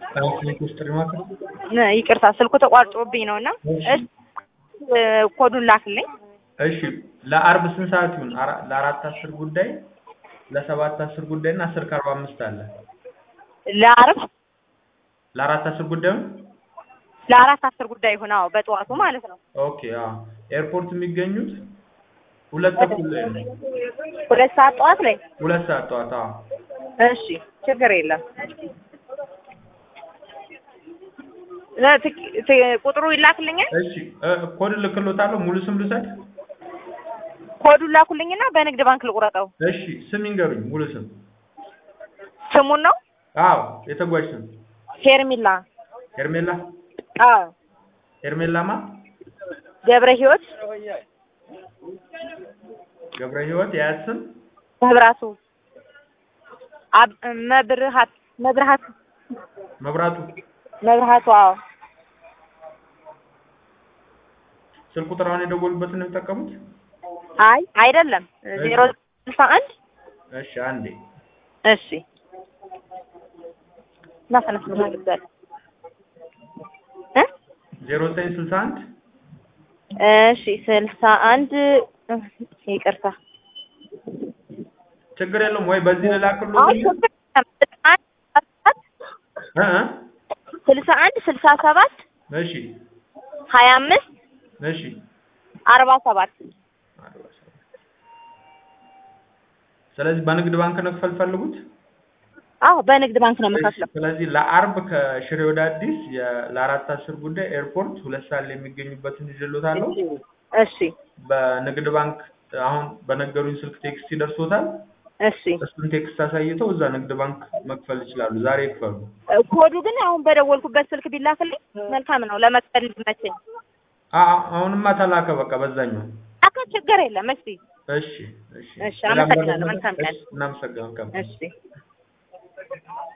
ትራንስሌት ሪማርክ ይቅርታ ስልኩ ተቋርጦብኝ ነው እና እሺ ኮዱን ላክልኝ። እሺ ለአርብ ስንት ሰዓት ይሁን? አራ- ለአራት አስር ጉዳይ ለሰባት አስር ጉዳይ እና አስር ከአርባ አምስት አለ። ለአርብ ለአራት አስር ጉዳዩን ለአራት አስር ጉዳይ ይሁን። አዎ በጠዋቱ ማለት ነው። ኦኬ አዎ ኤርፖርት የሚገኙት ሁለት ተኩል ላይ ነው። ሁለት ሰዓት ጠዋት ላይ ሁለት ሰዓት ጠዋት አዎ እሺ ችግር የለም። ለ- ትክ- ት- ቁጥሩ ይላክልኛል። እሺ እ፣ ኮድ ልክሎታለሁ ሙሉ ስም ልውሰድ ኮዱን ላኩልኝና በንግድ ባንክ ልቁረጠው። እሺ ስም ይንገሩኝ ሙሉ ስም ስሙን ነው አዎ የተጓዥ ስም ሄርሚላ። ሄርሜላ አዎ ሄርሜላማ ገብረ ህይወት ገብረ ህይወት የያዝ ስም መብራቱ አብ መብርሃት መብርሃት መብራቱ መብርሃቱ አዎ ስልክ ቁጥር አሁን የደወሉበትን ነው የሚጠቀሙት አይ አይደለም ዜሮ ስልሳ አንድ እሺ አንዴ እሺ እና ተነስ ምናልባል እ ዜሮ ዘጠኝ ስልሳ አንድ እሺ ስልሳ አንድ ይቅርታ ችግር የለውም ወይ በዚህ ልላክሎት አሁን እ እ ስልሳ አንድ ስልሳ ሰባት እሺ ሀያ አምስት እሺ አርባ ሰባት ስለዚህ በንግድ ባንክ ነው ክፈል ፈልጉት አዎ በንግድ ባንክ ነው የምከፍለው። ስለዚህ ለአርብ ከሽሬ ወደ አዲስ የ- ለአራት አስር ጉዳይ ኤርፖርት ሁለት ሰዓት ላይ የሚገኙበትን ይዤሎታለሁ እሺ በንግድ ባንክ አሁን በነገሩኝ ስልክ ቴክስት ይደርሶታል እሺ እሱን ቴክስት አሳይተው እዛ ንግድ ባንክ መክፈል ይችላሉ ዛሬ ይክፈሉ ኮዱ ግን አሁን በደወልኩበት ስልክ ቢላክልኝ መልካም ነው ለመክፈል እንዲመቸኝ። አ- አ- አሁንማ ተላከ በቃ በዛኛው አካ ችግር የለም። እሺ እሺ እሺ እሺ፣ አመሰግናለሁ። መልካም ቀን። እሺ፣ እናመሰግናለን እሺ